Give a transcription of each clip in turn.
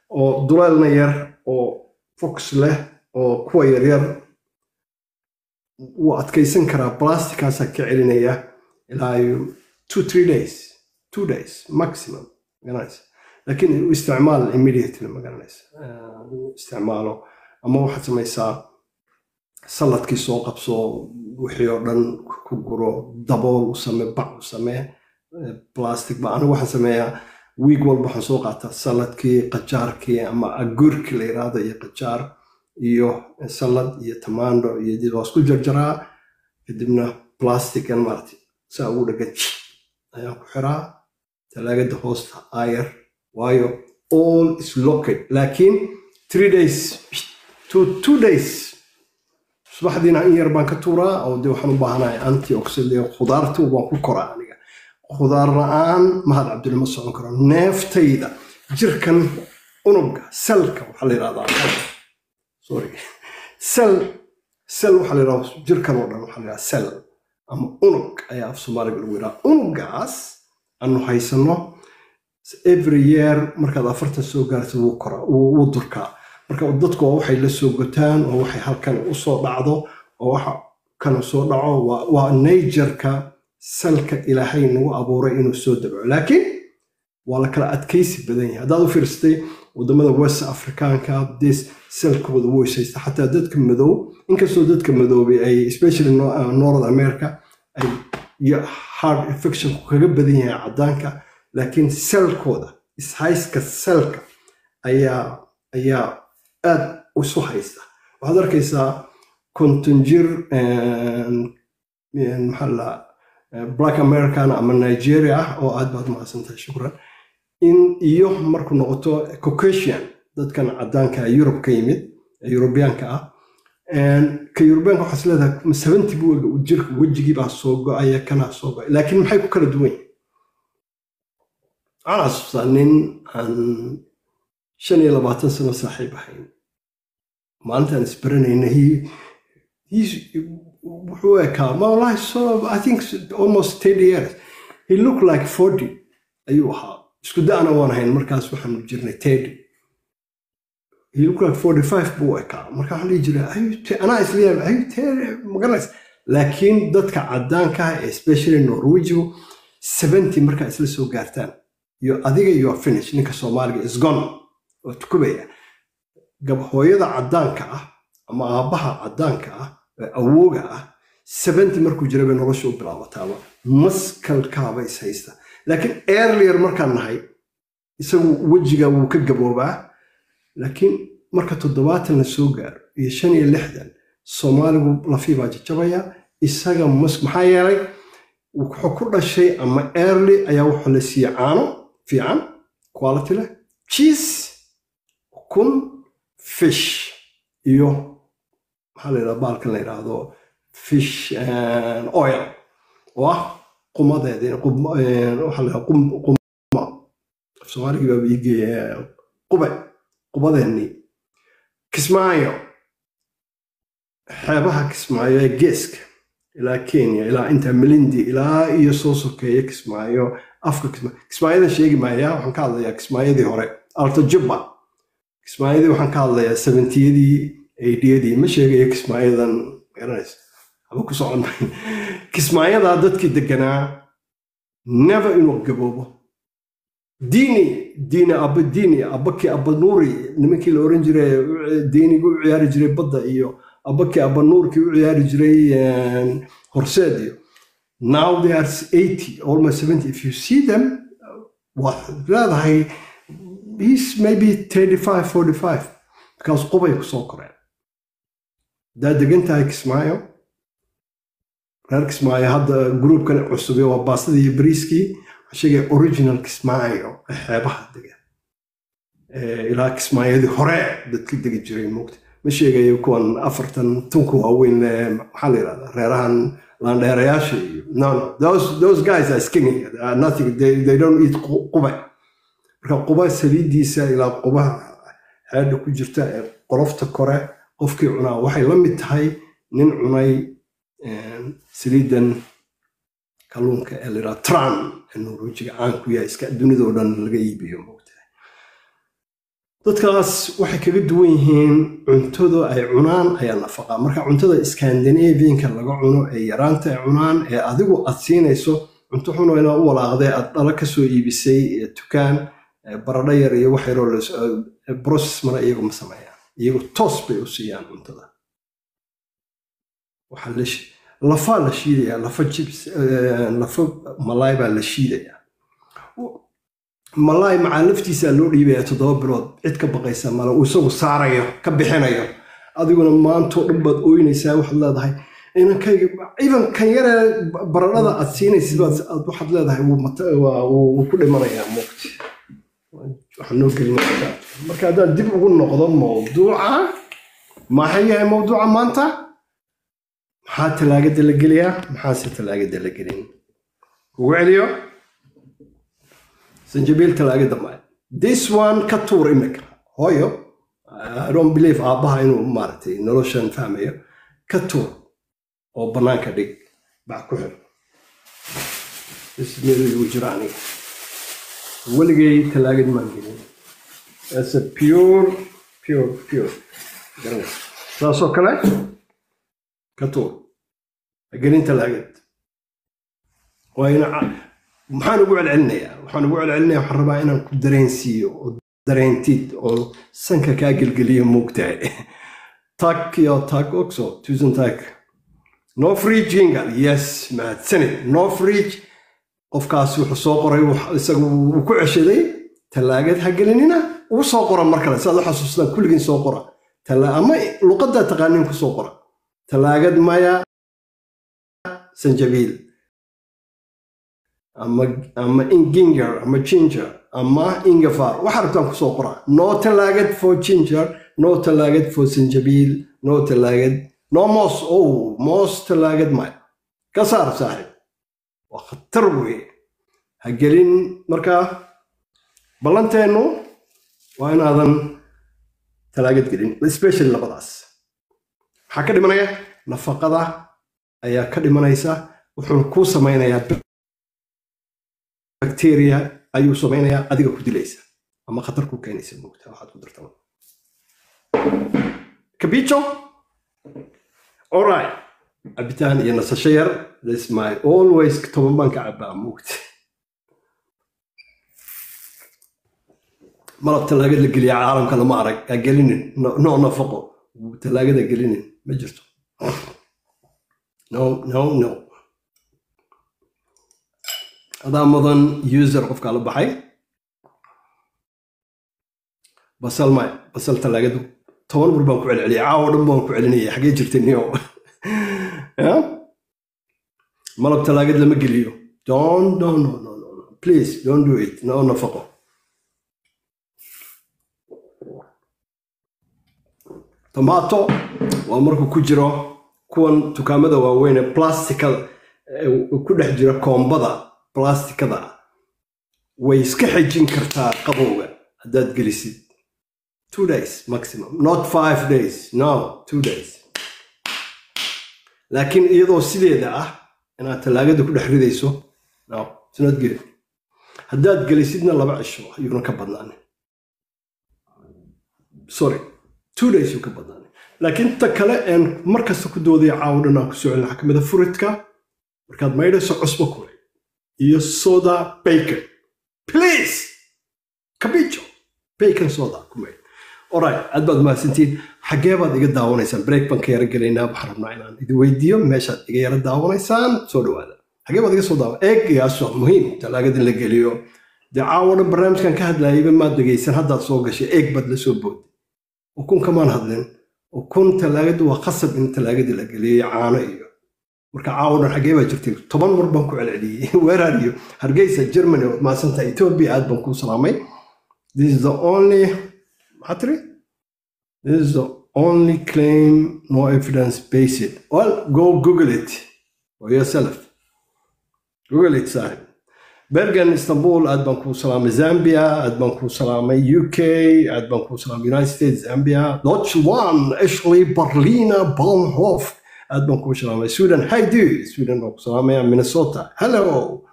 oo duleelna yar oo fox leh oo kuwa yaryar wuu adkaysan karaa plasticaasaa ka celinaya ilaa two three days two days maximum magaranaysa laakiin u isticmaal immediately magaranaysa isticmaalo ama waxaad samaysaa saladkii soo qabso wixii oo dhan ku guro dabool u samee bac u samee plastic ba anigu waxaan sameeyaa wiig walba waxaan soo qaataa saladkii qajaarkii ama agurki la yiraahdo iyo qajaar iyo salad iyo tamaando iyo dib waa isku jarjaraa kadibna plastican maarati saa ugu dhagan ayaan ku xiraa talaagada hoosta ayar waayo all is locked laakiin three days to two days subaxdiina in yar baan ka tuuraa oo dee waxaan u baahanahay antioxidant khudaartu waan ku koraa aniga khudaar la-aan mahad cabdille ma socon karo neeftayda jirkan unugga selka waxaa la yidhahdaa sorry sel sel waxaa la yidhahdaa jirkan oo dhan waxaa la yidhahdaa sel ama unug ayaa af soomaaliga lagu yidhaha unuggaas aanu haysano every year markaad afartan soo gaartid wuu kora wuu durkaa marka dadku waa waxay la soo gotaan oo waxay halkan usoo dhacdo oo waxa kan soo dhaco waa najerka salka ilaahay nagu abuuray inuu soo dabco laakiin waa la kala adkaysi badan yahay haddaad u fiirsatay wadamada west afrikaanka des salkooda weysaysta xataa dadka madow inkastoo dadka madoobay ay especially north america ay heart infectionku kaga badan yahay caddaanka laakiin selkooda ishayska selka ayaa ayaa aad isu haysta waxaad arkaysaa konton jir maxaa la black american ama nigeria ah oo aad baad mahadsantahay shukran in iyo markuu noqoto caucasian dadkan caddaanka yurub ka yimid yurubiyaanka ah ka yurubiyaanka waxaas leedahay seventy buwega jirka wejigii baa soo go-aya kanaa soo go-ay laakiin maxay ku kala duwan yihin waxaan xasuustaa nin aan shan iyo labaatan sano saaxiib ahayn maalintaan isbaranayna wuxuu ekaa ma wallahi so i think almost ten years he look like forty ayuu ahaa isku da'na waan ahayn markaas waxaanu jirnay tedi he look like forty five buu ekaa marka waxaan dhihi jiray anaa isleeyahay ayu tedi magaranaysa laakiin dadka caddaanka ah especially norwegigu seventy markaa isla soo gaartaan iyo adiga you are finish ninka soomaaliga is gone oo tukubaya hooyada caddaanka ah ama aabbaha caddaanka ah ee awooga ah seventy markuu jira bay nolosha u bilaabataaba maskalkaaba is haysta laakiin earlier markaan nahay isagu wejiga wuu ka gaboobaa laakiin marka toddobaatan la soo gaaro iyo shan iyo lixdan soomaaligu lafii baa jajabaya isaga mas maxaa yeelay wuxuu ku dhashay ama early ayaa wuxuu la siiyey caano fiican quality leh cheese kun fish iyo maxaa la yidhahda baalkan la yidhaahdo fish oil oo ah qumadeedii waxaa la yidhahda quma soomaaligii baa iigeeya qube qubadeennii kismaayo xeebaha kismaayo ee geeska ilaa kenya ilaa inta melindi ilaa iyo soo sokeeya kismaayo afka kismaayo kismaayadan sheegi maaya waxaan ka hadlayaa kismaayadii hore altajubba kismaayadii waxaan ka hadlayaa seventiyadii eidiyadii ma sheegayo kismaayadan garanaysa haba ku socon kismaayadaa dadkii deganaa never inuu gaboobo diini diini abba diini abbakii abba nuuri nimankii la oran jiray diinigii u ciyaari jiray badda iyo abbakii abba nuurkii u ciyaari jiray horseed iyo now they are 80 almost 70 if you see them waxaad leedahay he's maybe 35 45 because qubay kusoo koreen haddaad degan tahay kismaayo reer kismaayo hadda gruubkan cusub waa baastada iyo bariiskii waxaan sheegaya original kismaayo ee xeebaha degan ilaa kismaayadii hore dadka degi jiray moogta ma sheegayo kuwan afartan tunka waaweyn maxaa la yidhahdaa reerahan landheerayaasha iyo no no those, those guys are skinny uh, nothing they, they don't eat qube marka quba saliidiisa ilaa qubaha xeedha ku jirta ee qolofta kore qofkii cunaa waxay la mid tahay nin cunay saliidan kalluunka ee la yidhaha tran ee norwejiga caan ku yahay iska dunidoo dhan laga iibiyo moogtahay dadkaas waxay kaga duwan yihiin cuntada ay cunaan ayaa nafaqa marka cuntada scandinavianka laga cuno ee yaraanta ay cunaan ee adigu aad siinayso cunto xuno inaa u walaaqdee aad dhala kasoo iibisay ee dukaan ee baradho yar iyo wax yaroo process mana iyagu ma sameeyaan iyagu toos bay u siiyaan cuntada waxaa la shi- lafaa la shiidayaa lafa jibs eh, lafa malaay baa la shiidayaa malaay macaa laftiisaa loo dhiibayaa toddoba bilood cid ka baqaysa male uu isagu saarayo ka bixinayo adiguna maantoo dhan baad ooynaysaa waxaad leedahay inankayga even kan yare baradhada aad siinaysid baad aad waxaad leedahay wuu mata- waa- wuu wuu ku dhimanayaa muuqti waxaan noo gelinaa marka haddaan dib ugu noqdo mawduuca maxay yahay mawduuca maanta maxaa talaagada la geliyaa maxaase talaagada la gelin ugu celiyo sanjabiil talaagada maya this one ka tuur imika hooyo i don't believe aabbaha inuu maaragtay noloshan fahmayo ka tuur oo bannaanka dhig bac ku xir ismeeligu jira aniga weligay talaagad maan gelin as a pure pure pure garanaysa saasoo kale ka tuur ha gelin talaagad waa ina ca- maxaan ugu celcelinayaa waxaan ugu celcelinayaa waxaan rabaa inaan ku dareensiiyo oo dareentid oo sanka kaa gelgeliyo moogtahay tack iyo tack också tusen tack no fridge jingle yes mahadsanid no fridge qofkaas wuxuu soo qoray wax- isagu wuu ku ceshaday tallaagad ha gelinina uu soo qora mar kale si aad u xasuustaan kulligiin soo qora Talla- ama luqaddaa taqaaniin ku soo qora tallaagad maya sanjabiil ama ama ginger ama ginger ama ingafar waxaa rabtaan kusoo qora no tallaagad for ginger no tallaagad for sanjabiil no tallaagad no moos oh moos tallaagad maya ka saar saaxiib waa khatar weye ha gelin markaa ballanteennu waa inaadan talaagad gelin especially labadaas maxaa ka dhimanaya nafaqada ayaa ka dhimanaysa wuxuuna kuu samaynayaa bacteria ayuu samaynayaa adiga ku dilaysa ama khatar ku keenaysa moogta waxaad ku darta capicho alright cabitaan iyo nasasho yar this my always toban baan ka cabaa moogta malab talaagad la geliya caalamka lama arag ha gelinin no no nafaqo talaagada gelinin ma jirto no no no adaa mudan user qofkaa la baxay basal maya basal talaagadu toban bur baan ku celceliyay caawa dhan baan ku celinaya xagee jirtay niyo Ya? malab talaagad lama geliyo don't no no no no no. please don't do it no nafaqo tomato waa markuu ku jiro kuwan dukaamada waaweyn ee plastikada ee ku dhex jira koombada plastikada way iska xejin kartaa qabowga haddaad gelisid two days maximum not five days no two days laakiin iyadoo sideeda ah inaad tallaagada ku dhex ridayso no it's not good haddaad gelisidna laba cisho ayuuna ka badnaan sorry two days yuu ka badnaan laakiin ta kale een markasta ku doodaya caawo dhan aan ku soo celin waxaa ka mid a furidka markaad maydhayso cusbo kule iyo soda bacon please cabicho bacon soda ku maydh alright aad baad mahadsantiin xaggee baad iga daawanaysaan break baan ka yara gelaynaa waxaan rabnaa inaan idin weydiiyo meeshaad iga yara daawanaysaan soo dhawaada xaggee baad iga soo daawa eegayaas waa muhiim talaagada in la geliyo dee caawo dhan barnaamijkan ka hadlayayba maad dhegaysan haddaad soo gashay eeg baad la soo booday ukun kamaan hadlin ukun talaagadu waa qasab in talaagadii la geliyo caano iyo marka caawo dhan xaggee baa jirtay toban mar baan ku celceliyey weerar iyo hargeysa germany waad mahadsanta ethiopia aad baan kuu salaamay this is the only maxaa tiri this is the only claim no evidence based well go google it for yourself google it saaxib bergen istanbul aad baan kuu salaamay zambia aad baan kuu salaamay uk aad baan kuu salaamay united states zambia deutschland ashley berlina baumhof aad baan kuu salaamay sweden hi do sweden baan ku salaamaya minnesota hello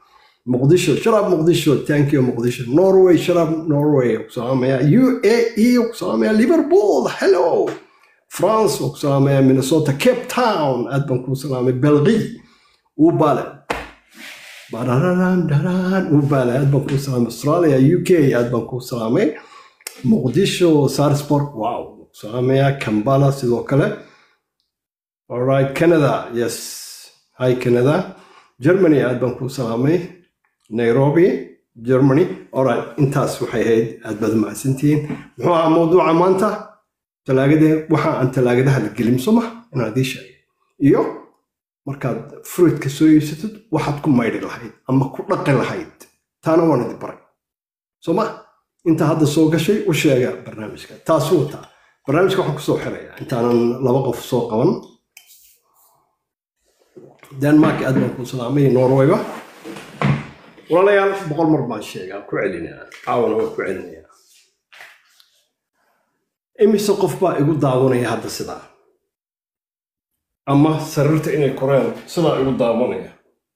muqdisho sharaab muqdisho thank you muqdisho norway sharaab norway ku salaamaya u a e ku salaamaya liverpool hello france ku salaamaya minnesota cape town aad baan kuu salaamay belgi ubale barararan daran ubale aad baan kuu salaamay australia u k aad baan kuu salaamay muqdisho sarsport wow salaamaya kambala sidoo kale alright canada yes hi canada germany aad baan kuu salaamay nairobi germany alright intaas waxay ahayd aad baad mahadsantihiin muxuu ahaa mawduuca maanta talaagade waxa aan talaagadaha la gelin soma inaan idii sheegay iyo markaad fruitka soo iibsatid waxaad ku maydhi lahayd ama ku dhaqi lahayd taana waan idi baray soma inta hadda soo gashay u sheega barnaamijka taasuu wataa barnaamijka waxaan kusoo xiraya intaanan laba qof soo qaban denmark aad baan kuu salaamay norwayba walaalayaal boqol mar baan sheegaa ku celinaa caawana waan ku celinayaa imise qof baa igu daawanaya hadda sidaa ama sariirta inay koreen sidaa igu daawanaya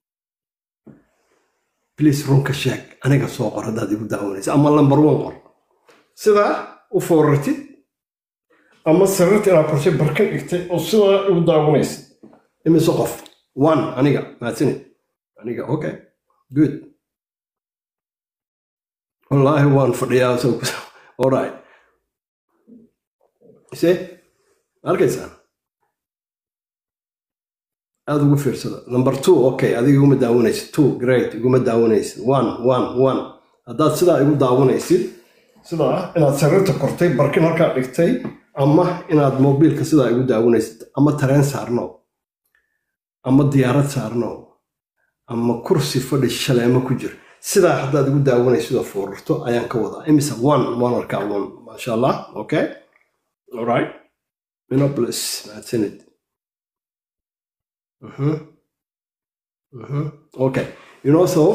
bliis runka sheeg aniga soo qor haddaad igu daawanaysa ama lambar one qor sidaa u foorartid ama sariirta inaad korshay barkan dhigtay oo sidaa igu daawanaysid imise qof one aniga mahadsanid aniga okay good wallaahi waan fadhiyaa so alright se arkaysaan aada ugu fiirsada number two okay adiga iguma daawanaysid two great iguma daawanaysid one one one haddaad sidaa igu daawanaysid sidaa inaad sariirta kortay barkin halkaa dhigtay ama inaad mobiilka sidaa igu daawanaysid ama tareen saarno ama diyaarad saarno ama kursi fadhi shaleemo ku jir sidaa haddaad igu daawanaysid oo foorarto ayaan ka wadaa imise one waan arkaa one maasha allah okay alright minopolis mahadsanid Mhm. Mhm. Okay. You know, so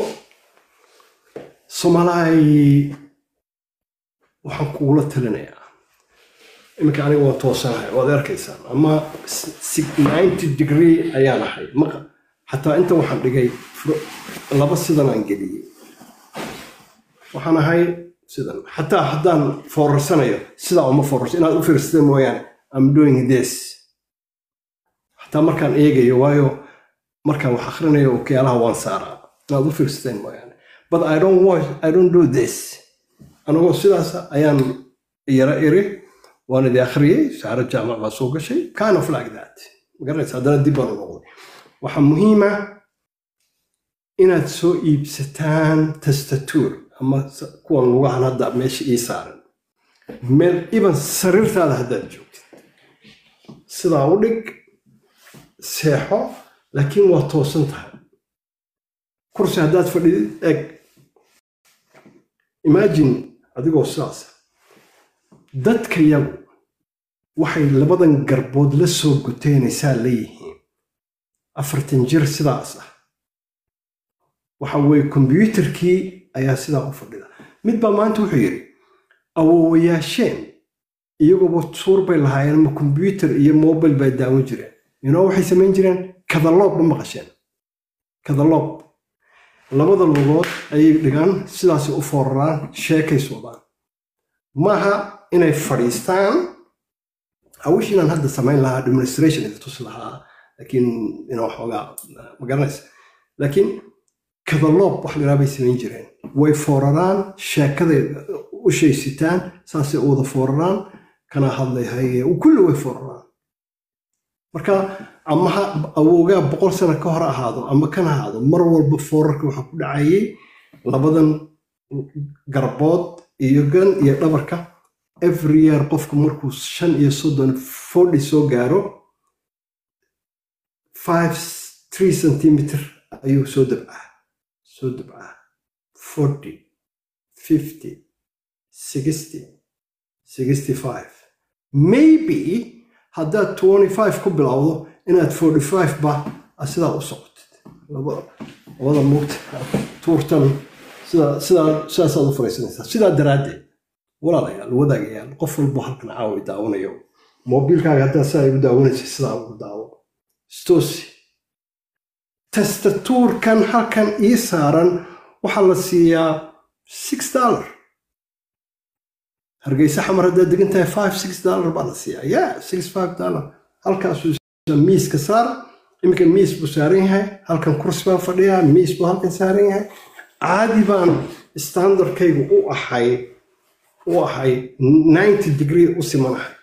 Somalai waxaan kugula talinayaa iminka aniga waan toosanahay waad arkaysaan ama si- 90 degree ayaan ahay maqa xataa inta waxaan dhigay fro- laba sidan aan geliyey waxaan ahay sidan xataa haddaan foorarsanayo sidaa uma foorarso inaad u fiirsata mooyaane I'm doing this xataa markaan eegayo waayo markaan wax akhrinayo okealaha waan saaraa inaad u fiirsateen mooyaane but I don't watch, I don't do this anagoo sidaas ayaan yara iri waan idi akhriyey saaro jaamac baa soo gashay kind of like that magaranaysa haddana dib baan u noqday waxaa muhiima inaad soo iibsataan tastatuur ama s- kuwan lugahan hadda meesha ii saaran meel iban sariirtaada haddaad joogtid sidaa u dhig seexo laakiin waa toosan tahay kursi haddaad fadhidid eg imagine adigoo sidaas dadka yagu waxay labadan garbood la soo guteenaysaa leeyihiin afartan jir sidaas ah waxa weeye kombyuutarkii ayaa sidaa u fadhida mid baa maanta wuxuu yidhi awoowayaasheen iyaguoba suur bay lahaayeen ama kombyuutar iyo mobile bay daawan jireen inoo waxay samayn jireen kadaloob ma maqasheen kadaloob labada lugood ayay dhigaan sidaasay u fooraraan sheekay socdaan maaha inay fadhiistaan awish inaan hadda samayn lahaa administration idi tus lahaa laakiin inaa waxoogaa ma garanaysa laakiin kadaloob wax la bay samayn jireen way fooraraan sheekaday u shaysitaan saasay u wada fooraraan kana hadlayhay kulli way fooraraan marka ama ha awoogaa boqol sano ka hor ahaado ama kan ahaado mar walba foorarka waxaa ku dhacayay labadan garbood iyo gan iyo dhabarka every year qofku markuu shan iyo soddon forty soo gaaro five three centimeter ayuu soo dabcaa soo dabcaa forty fifty sixty sixty five maybe haddaad twenty five ku bilowdo inaad forty five ba aad sidaa u socotid laba- labada mugta tuurtan sidaa sidaa sidaasaad u fariisanaysaa sidaa daraaddeed walaalayaal wadaagayaal qof walbo halkan caawi daawanayo mobiilkaaga haddaa sidaa igu daawanaysa sidaa ugu daawo stoosi tastatuurkan halkan ii saaran waxaa la siiyaa six dollar hargeysa xamar haddaad degan tahay five six dollar baa la siiyaa ya six five dollar halkaasuu miiska saar iminka miis buu saaran yahay halkan kursi baan fadhiyaa miis buu halkan saaran yahay caadi baan standardkaygu u ahay u ahay ninety degree u simanahay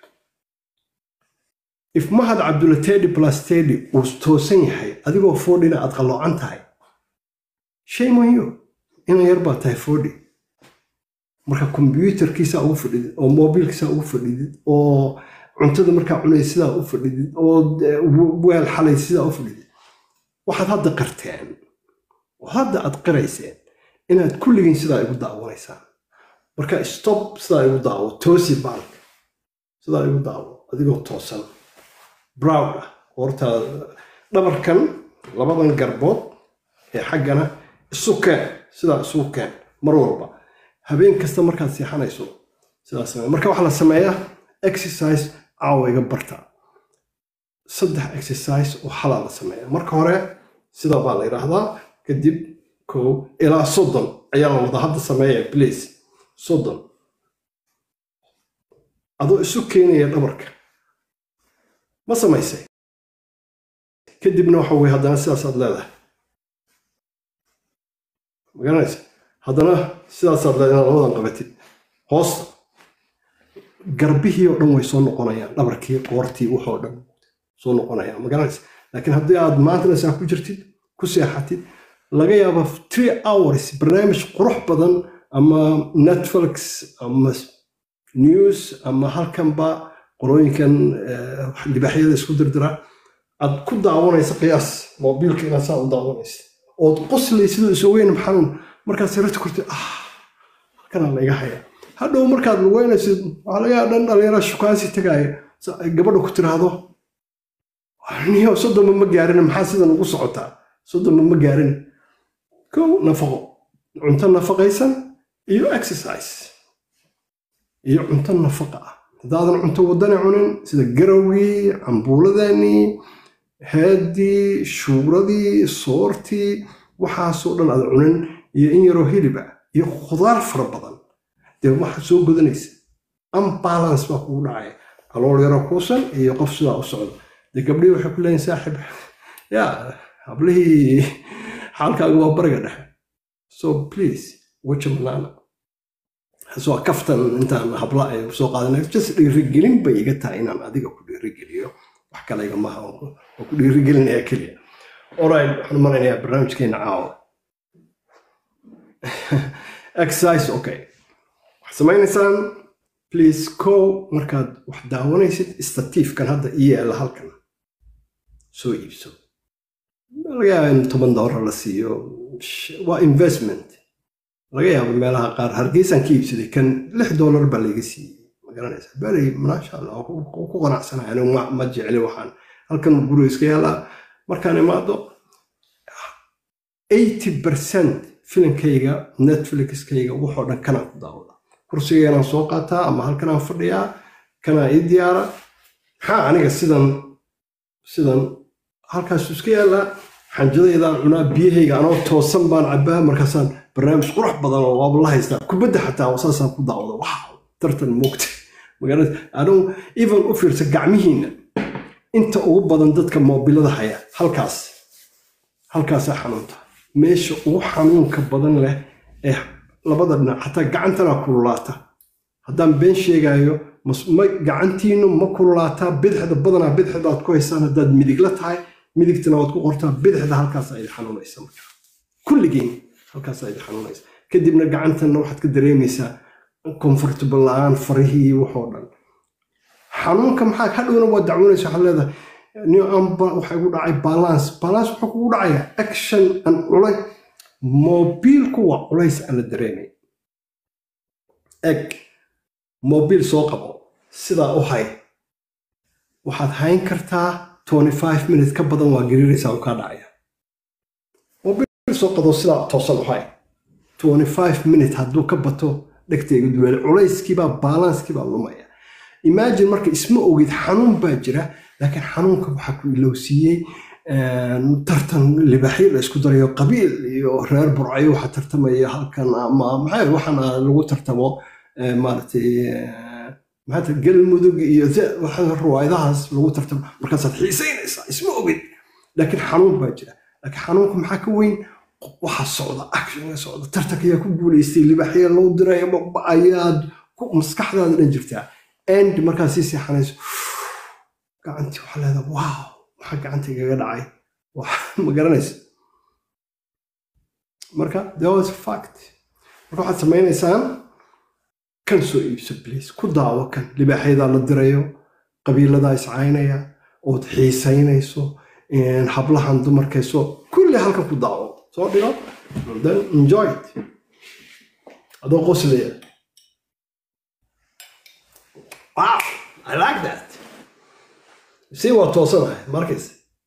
if mahad cabdulla tedi plus tedi uu toosan yahay adigoo fordhina aad qalloocan tahay shay muhiyo ina yar baa tahay fordhi marka kombyuutarkiisaa ugu fadhidid oo mobiilkiisaa ugu fadhidid oo cuntada markaa cunay sidaa u fadhidid oo weel xalay sidaa u fadhidid waxaad hadda qarteen oo hadda aad qirayseen inaad kulligiin sidaa igu daawanaysaan marka stop sidaa igu daawo toosi baalka sidaa igu daawo adigoo toosan browd ah horta dhabarkan labadan garbood ee xaggana isu keen sidaa isu keen mar walba habeen kasta markaad seexanayso sidaa samee marka waxaa la sameeyaa exercise caawa iga barta saddex exercise oo xalaa la sameeya marka hore sidaa baa la yidhaahdaa kadib kow ilaa soddon ayaa la wada hadda sameeya please soddon adoo isu keenaya dhabarka ma samaysay kadibna waxa weye haddana sidaasaad leedahay magaranaysa haddana sidaasaad leedahay inaad labadan qabatid hoosta garbihii oo dhan way soo noqonayaan dhabarkii qoortii waxoo dhan soo noqonayaan magaranaysa laakiin haddii aad maantana saa ku jirtid ku seexatid laga yaaba three hours barnaamij qurux badan ama netflix ama news ama halkanba qolooyinkan libaaxyada isku dirdira aad ku daawanaysa qiyaas mobiilka inaad saa u daawanaysa ood qoslaysidoo isogeyn xanuun markaad sirata kurtid ah halkanaa la iga haya hadhow markaad lugeynaysid waxaa laga yaaba dhan dhalinyara shukaansi tagaaya gabadha ku tiraahdo niyo soddonba ma gaarin maxaa sidan ugu socotaa soddonba ma gaarin kow nafaqo cunto nafaqaysan iyo exercise iyo cunto nafaqa ah haddaadan cunto waddani cunin sida garawgii cambuuladeenii heeddii shuuradii soortii waxaasoo dhan aad cunin iyo in yaroo hiliba iyo khudaar fara badan dee waxaad soo godanaysa unbalance baa kugu dhacaya calool yaroo kuusan iyo qof sidaa u socda dee gabdhihii waxay ku leeyihin saaxib yaa hablihii xaalkaaga waa bariga dhexe so please waja banaana soo kaftan intaan habla ay soo qaadanay just dhiirigelin bay iga tahay inaan adiga ku dhiirigeliyo wax kale iga maaha oo ku dhiirigelinaya keliya alright waxaan maraynayaa barnaamijkeena caawa exercise okay waxaad samaynaysaan please kow markaad wax daawanaysid statiifkan hadda ii yaala halkan soo iibso laga yaaba in toban doolar la siiyo waa investment laga yaabo meelaha qaar hargeysaan ka iibsaday kan lix doolar baa layga siiyey magaranaysa beri maasha allah ku qanacsanaya anigu ma jecli waxaan halkan guriga iska yaalaa markaan imaado eighty percent filimkayga netflixkayga waxoo dhan kanaan ku daawada kursigeenaan soo qaataa ama halkanaan fadhiyaa kanaa ii diyaara maxaa aniga sidan sidan halkaasuu iska yaallaa xanjadaydaan cunaa biyahayga anoo toosan baan cabaa markaasaan barnaamij qurux badan oo waaba la haystaa kubadda xataa saasaan ku daawada wow tartan moogta magaalada anuu even u fiirsa gacmihiinna inta ugu badan dadka moobilada haya halkaas halkaasaa xanuunta meesha ugu xanuunka badan leh ee labada dhinac xataa gacantana kululaata haddaan been sheegayo gacantiinu ma kululaataa bidixda badanaa bidixdaad ku haysaan haddaad midigla tahay midigtana waad ku qortaa bidixda halkaasa idi xanuunaysa marka kulligiin halkaasa idi xanuunaysa kadibna gacantanna waxaad ka dareemaysaa comfortable la-aan farihii waxoo dhan xanuunka maxaa hadhowna waa dacwoonaysa waxaad leedahay waxa igu dhacay balance balance wuxuu kugu dhacaya action an culay mobiilku waa culays aan la dareemay eg mobiil soo qabo sidaa u hay waxaad hayn kartaa twenty five minutes ka badan waa gariiraysaa u kaa dhacaya mobiil soo qado sidaa toosan u hay twenty five minutes hadduu ka bato dhegtayga duweel culayskiibaa balanskiibaa lumaya imagine marka isma ogid xanuun baa jira laakiin xanuunka waxaa ku ilowsiiyey tartan libaxyo la isku darayo qabiil iyo reer burcayo waxa tartamaya halkan ama maxay waxaana lagu tartamo maaragtay maxaa galmudug iyo ruwaayadahaas lagu tartamo markaasaad xiisaynaysaa isma ogid laakiin xanuun baa jira laakiin xanuunka maxaa ka weyn waxa socda actionka socda tartanka ayaa ku guulaystay libaxya loo diray ayaad maskaxdaada dhan jirtaa end markaad sii seexanayso gacantii waxaa leedaa wow maxaa gacanta igaga dhacay ma garanaysa marka there was fact marka waxaad samaynaysaan kan soo iibso bliis ku daawo kan libaaxyadaa la dirayo qabiiladaa iscaynaya ood xiisaynayso hablahan dumarkayso kulli halkan ku daawo soo dhigo then enjoy it adoo qoslaya wow i like that si waa toosanahay markays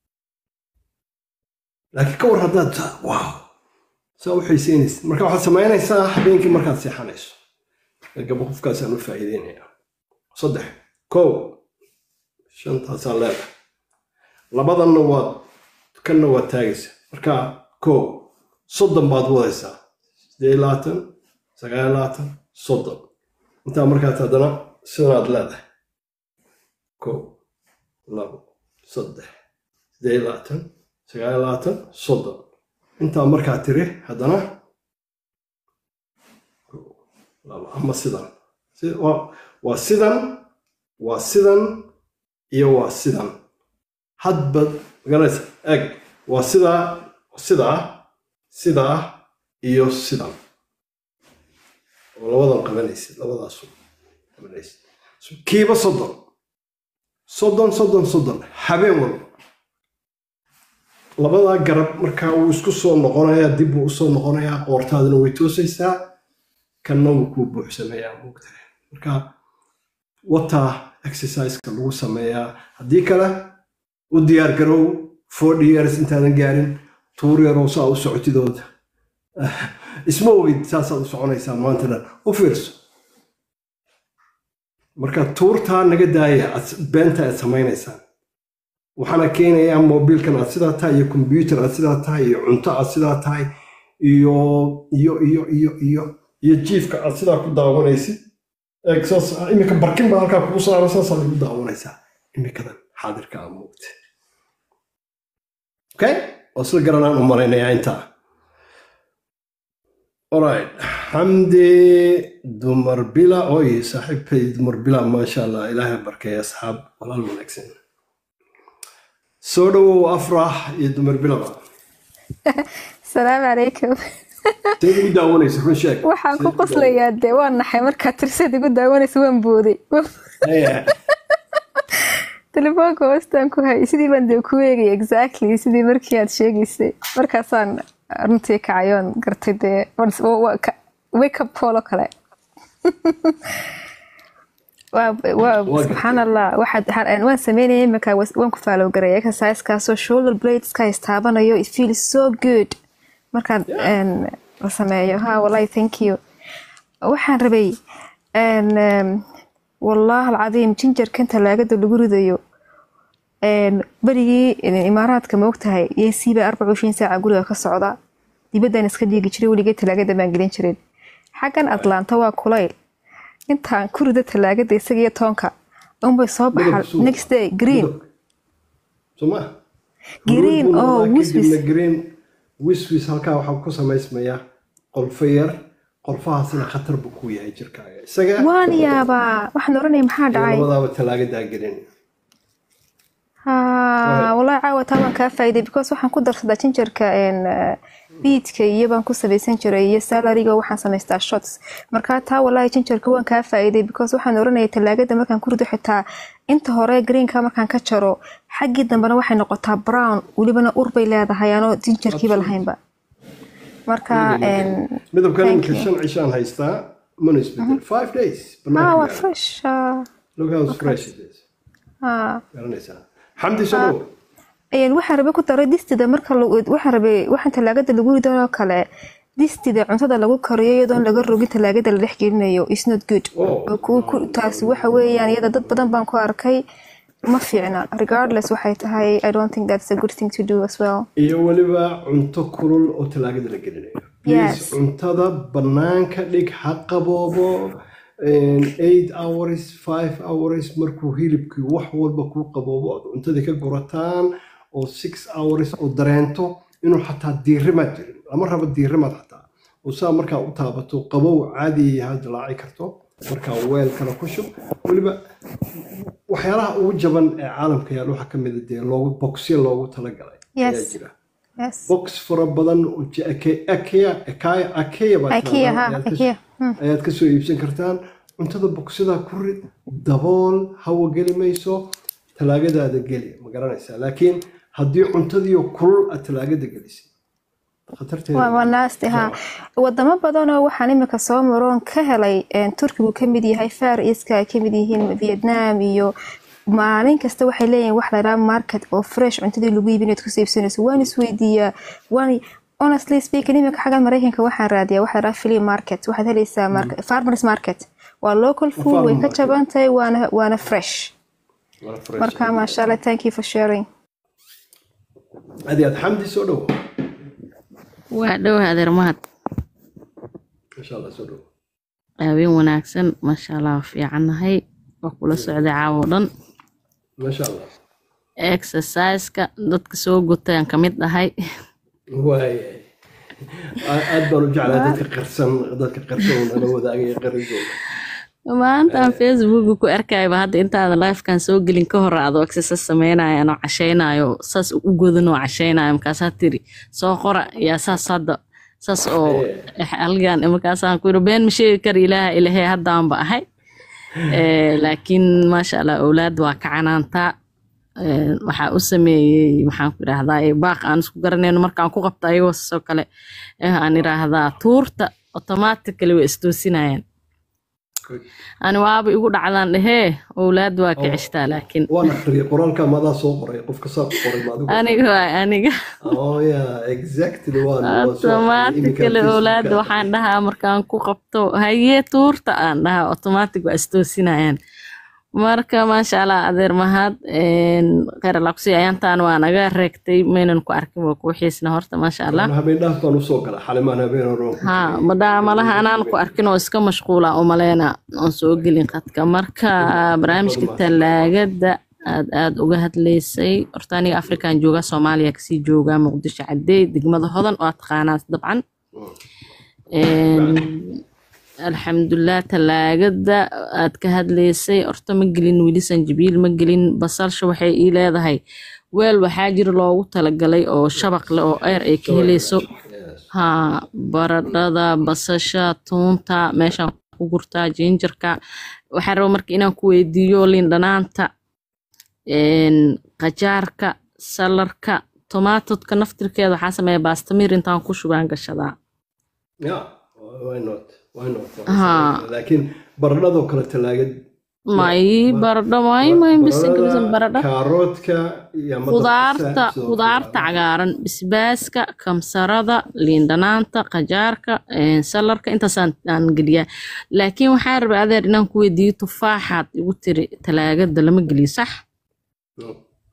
laakiin ka war haddaad wow saa u xiisaynaysa marka waxaad samaynaysaa habeenkii markaad seexanayso gaba qofkaasaan u faa'iideynaya saddex kow shantaasaan leedahay labadanna waad kanna waad taagaysa marka kow soddon baad wadaysaa siddeed labaatan sagaal labaatan soddon intaa markaas haddana sidanaad leedahay kow labo saddex siddeed labaatan sagaal labaatan soddon intaa markaa tiri haddana ama sidan waa sidan waa sidan iyo waa sidan hadba maganaysa eg waa sidaa sidaa sidaa iyo sidan oo labadan qabanaysid labadaasu qabanaysid kiiba soddon soddon soddon soddon habeen walba labadaa garab markaa wuu isku soo noqonayaa dib buu usoo noqonayaa qoortaadana way toosaysaa kanna wuu kuu buuxsamayaa moogtahay marka wataa exerciseka lagu sameeyaa haddii kale u diyaar garow forty years intaadan gaarin tuur yarow saa u socotidooda isma ogid saasaad u soconaysaa maanta dhan u fiirso marka tuurtaa naga daaya beenta aad samaynaysaan waxaana keenayaa mobiilkan aad sidaa tahay iyo kombyuutar aad sidaa tahay iyo cunto aad sidaa tahay iyo iyo iyo iyo iyo iyo jiifka aad sidaa ku daawanaysid iminka barkin baa halkaa kugu saara saasaa lagu daawanaysaa iminkadan xaadirka aa moogta okay oo sida garanaan u malaynayaa intaa alright xamdi dumar bila oy saaxiibkay dumar bila maasha allah ilaahay barkeeya asxaab walaal wanaagsan soo dhowow afrax iyo dumar bilaba salaamu calaykum seed ugu daawanaysa run sheeg waxaan ku qoslayaa dee waa naxay markaad tirseed igu daawanaysa waan booday telefoonka hoostaan ku hayay sidii baan dee ku eegay exactly sidii markii aad sheegaysay markaasaan runtii kacayoon gartay dee wake up call oo kale subxaan allah waan sameynaya imika waan ku faalow garaya exercisekaasoo shoulder bladeska istaabanayo it feels so good markaan la sameeyo ha wallahi thank you waxaan rabay wallahi alcadiim jinjarkan talaagada lagu ridayo berigii imaaraadka ma ogtahay yesiiba arbaca ishiin saaca guriga ka socda dibaddan iska dhiigi jiray weligee talaagada baan gelin jirin xaggan atlanta waa kulayl intaan ku rida talaagada isaga iyo toonka unbay soo baxaa next day green green oo wiswis green wiswis halkaa waxaa ku samaysmaya qolfo yar qolfahaasina khatar buu ku yahay jirkaaga isaga waan yaabaa waxaan oranaya maxaa dhacay labadaaba talaagadaa gelin wallahi caawa taa waan kaa faa'iiday because waxaan ku darsadaa jinjarka biidka iyo baan ku samaysan jiray iyo salariga waxaan samaystaa shots markaa taa wallahi jinjarka waan kaa faa'iiday because waxaan oranaya talaagada markaan ku rido xitaa inta hore greenka markaan ka jaro xaggii dambena waxay noqotaa brown welibana ur bay leedahay anoo jinjarkiiba lahaynba marka midabkan iminka shan cishaan haystaa mana isbedel five days ah waa fresh look how fresh it is garanaysaa xamdi soo waxaan rabay ku daray distida marka waxaan rabay waxaan talaagada lagu ridanoo kale distida cuntada lagu kariyo iyadoon laga rogin talaagada la dhex gelinayo is not good taasi waxa weeyaan iyada dad badan baan ku arkay ma fiicna regardless waxay tahay i don't think that's a good thing to do as well iyo weliba cunto kulul oo talaagada la gelinayo Yes. Please, cuntada banaanka dhig ha qaboobo een, eight hours five hours markuu hilibkii wax walba kuu qaboobo ood cuntadii ka gurataan oo six hours oo dareento inuu xataa diirimaad jirin lama rabo diirimaad xataa oo saa markaa u taabato qabow caadi ha dilaaci karto markaa weel kale ku shub weliba waxyaalaha ugu jaban ee caalamka yaal waxaa ka mid a dee loogu bogsya loogu talagalay Yes. ayaa jira yes box fara badan oo je- Ake- Akea Akea Akea baa ikea tiraahdaa, ha ayaad ka- ikea Hmm. ayaad ka soo iibsan kartaan cuntada bogsada ku rid dabool hawo geli mayso talaagadaada geli ma garanaysaa laakiin haddii cuntadiiyo kulul aad talaagada gelisay khatarteeda waa waa nasty ha wadamo badanoo waxaan imika soo maroon ka helay een, turkigu ka mid yahay far eastka ay ka mid yihiin vietnam iyo maalin kasta waxay leeyihiin wax laydhaha market oo fresh cuntadii lagu iibin inaad kusoo iibsanayso waan isweydiiyaa waan honestly speaking imika xaggan maraykanka waxaan raadiyaa waxa laydhaha flea market waxaad helaysaa market, farmers market waa local food way ka market. jaban tahay waana waana fresh Waa fresh. marka maasha allah thank you for sharing aad iyo aad xamdi soo dhowo waa dhowa adeer mahad insha allah soo dhowo habeen wanaagsan maasha allah waa fiicannahay waa kula socday caawo dhan maasha allah exerciseka dadka soo gutayaan ka mid ahay waayay Aa- aad baan u jeclaa dadka qarsan dadka qarsan oo nala wadaagaya qarigooda maantaan facebooka ku arkayba hadda intaada lifekan soo gelin ka hor adoo exercise samaynayo anoo cashaynayo saas u godan oo cashaynayo markaasaa tiri soo qora yaa saas hadda saas oo halgan markaasaan ku yiri been ma sheegi kara ilaaha ilahey haddaanba ahay Eh, laakiin maasha allah owlaad waa ka canaantaa Eh, waxaa u sameeyey maxaan ku idhaahdaa eh, baaq aan isku garanayno markaan ku qabta ayagoo soo kale eh, aan idhaahdaa tuurta automatically way istoosinayaan ani waaba igu dhacdaan dhehee owlaad waa ka ceshtaa laakiin waan akhriyay qoraalka madaa soo qoray qofka saa ku qoray maadigu aniga waa aniga oh yeah exactly waan waan soo akhriyay. Iminka automatically Facebook-ka. owlaad waxaan dhahaa markaan ku qabto hayee tuurta aan dhahaa automatic waa istoosinayaan marka maasha allah adeer mahad kheyr alaaqsi ayaantaan waa naga reegtay maynan ku arkin waa kuu xiisna horta maasha allah Waan habeen dhaaf baan usoo galay xalimaan habeen hore oo- ha madaamalaha anaan ku arkin oo iska mashquula umaleyna oon soo gelin khadka marka barnaamijka talaagada aad aad uga hadlaysay horta aniga afrikan joogaa soomaaliya kasii joogaa muqdisho cadeey degmada hodan oo aad taqaanaa dabcan Een, alxamdulilah talaagada aad ka hadlaysay horta ma gelin weli sanjabiil ma gelin basalsha waxay ii leedahay weel waxaa jira loogu talagalay oo shabaq leh oo eer ay ka helayso Yes. ha baradhada basasha tuunta meeshaan ku gurtaa jinjarka waxaan raba marka inaan ku weydiiyo liindhanaanta een, qajaarka salarka tomaatodka naftirkeeda waxaa sameeya baastamir intaan ku shubaan gashadaa Yeah, why not? Why not? Ha. laakiin baradhadoo kale talaagad may baradho may may bisinka bisin baradho kaaroodka iyo ama khudaarta dabqasaad sidoo khudaarta kale. cagaaran basbaaska kamsarada liindhanaanta qajaarka een, salarka intaasaan aan geliyaa laakiin waxaa rabay adeer inaan ku weydiiyo tufaaxaad igu tiri talaagada lama geliyo sax No.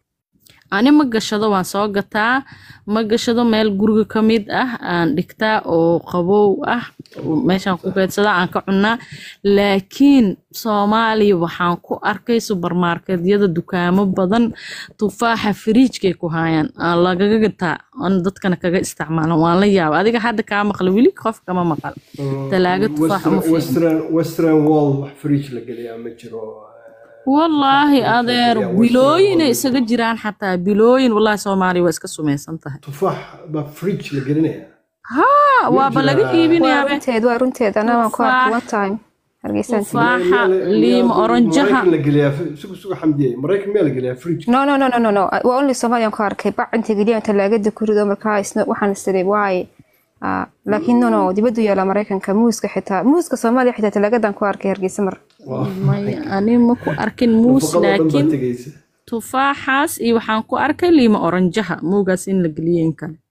ani ma gashado waan soo gataa ma gashado meel guriga ka mid ah aan dhigtaa oo qabow ah oo meeshaan ku keedsadaa aan ka cunaa laakiin soomaaliya waxaan ku arkay subarmarketyada dukaamo badan tufaaxa firiijkay ku haayaan aan lagaga gataa aan dadkana kaga isticmaalan waan la yaaba adiga hadda kaa maqla weli qof kama maqal talaaga tufaax uma Western- fiicna western western wall wax fridge la geliyaa ma jiro wallaahi adeer Yeah, Western bilooyinay world. isaga jiraan xataa bilooyin wallaahi soomaaliya waa iska sumaysan tahay tufaax baa fridge la gelinaya haa waaba laga jiraa- waa iibinayaa be runteed waa runteed anaa waan ku arkay one time hargeysan tufaaxa Miyaa la- liima miyaa oranjaha maraykan la geliyaa sugu sugu xamdiyey maraykan miyaa la geliyaa fridge no no no no no no waa only Soomaaliyan ku arkay bac inta geliyan talaagada ku rido markaa isna waxaan isiri waaye Ah, laakiin no no dibaddu yaala maraykanka muuska xitaa muuska Soomaaliya xitaa talaagadan ku arkay hargeysa mar maya ani ma ku arkin muus nafaqadoo dhan baa laakiin tegeysa tufaaxaas iyo waxaan ku arkay liima oranjaha muugaas in la geliyo in kale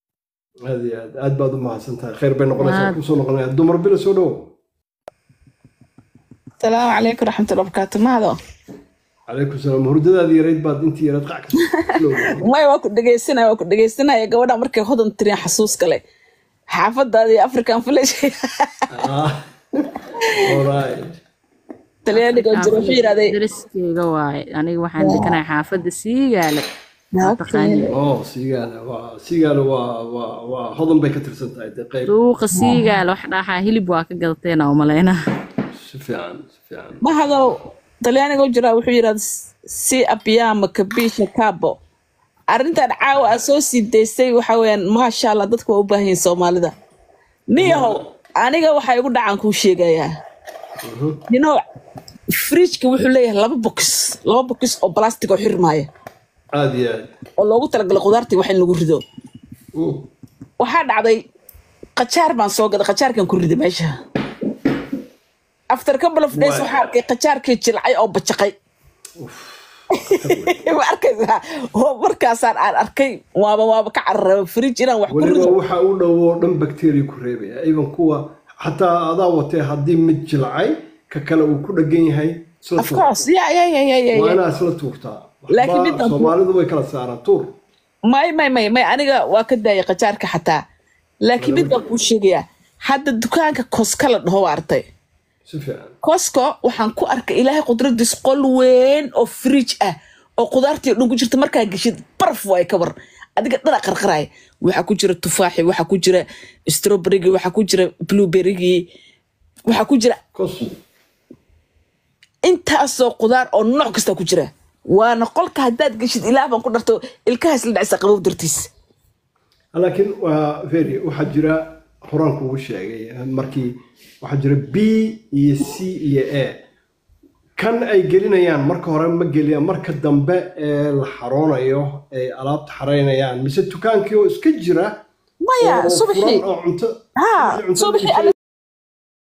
aad iyo aad aad baad u mahadsan tahay khayr bay noqonaysaa Aad. kusoo noqonaya dumar bila soo dhowo asalaamu calaykum raxmatulla barakaatu mahado calaykum salaam hurdadaadii yarayd baad intii yarayd qac ka maya waa ku dhegeysanaya waa ku dhegeysanaya gabadha markay hodan tiriyaan xasuus kale xaafadaadii african village talyaaniga jiro wuxuu yidhahday dariskeyga waaye aniga waxaan dekanahay xaafadda siigaale oo siigaale waa siigaale waa waa waa hodan bay ka tirsan tahay dee qayb suuqa siigaale wax dhaxaa hilib waa ka gadateena umalaynaa si fiican si fiican mahado talyaaniga u jiraa wuxuu yidhahda si abiyama kabisha cabo arrintan caawa aa soo sii daystay waxa weeyaan maasha allah dadku waa u baahan yihin soomaalida niyahow aniga waxaa igu dhacan kuu sheegayaa you know fridgeka wuxuu leeyahay laba box laba box oo plastic oo xirmaaya aad iyo aad oo loogu talagalay khudaartii wax in lagu rido Mm. waxaa dhacday qajaar baan soo gaday qajaarkan ku riday meesha after couple of days Waay. waxaa arkay qajaarkii jilcay oo bajaqay ma arkaysaa oo markaasaan aan arkay waaba waaba ka cararaba fridge inaan wax ku weliba rido waxa u dhow oo dhan bacteria ku reebaya even kuwa xataa adaa watee haddii mid jilcay ka kale uu ku dhagan yahay isla of tuur course ya ya ya ya ya waa ya inaa isla tuurtaa Laakiin Waxba midaan ku- soomaalidu way kala saaraan tuur may may may may aniga waa ka daayay qajaarka xataa laakiin mid baan kuu sheegayaa hadda dukaanka koska la dhaho waa artay si fiican cosco waxaan ku arkay ilaahay qudradiis qol weyn oo fridge ah oo qudaartii oo dhan ku jirta markaa geshid baraf waay ka war adiga dhana qarqaraay waxaa ku jira tufaaxi waxaa ku jira strawberrygii waxaa ku jira blueberrygii waxaa ku jira kos intaasoo qudaar oo nooc kasta ku jira waana qolka haddaad geshid ilaah baan ku dharto ilkahaas la dhacisa qabow dartiis laakiin waa very waxaa jira horaan kugu sheegay markii waxaa jira b iyo c iyo a kan ay gelinayaan marka hore ma geliyaan marka dambe ee la xaroonayo ay alaabta xaraynayaan mise dukaankii oo iska jira maya oo subaxii furan oo cunto ها cunto صبحي iibsanaya. أنا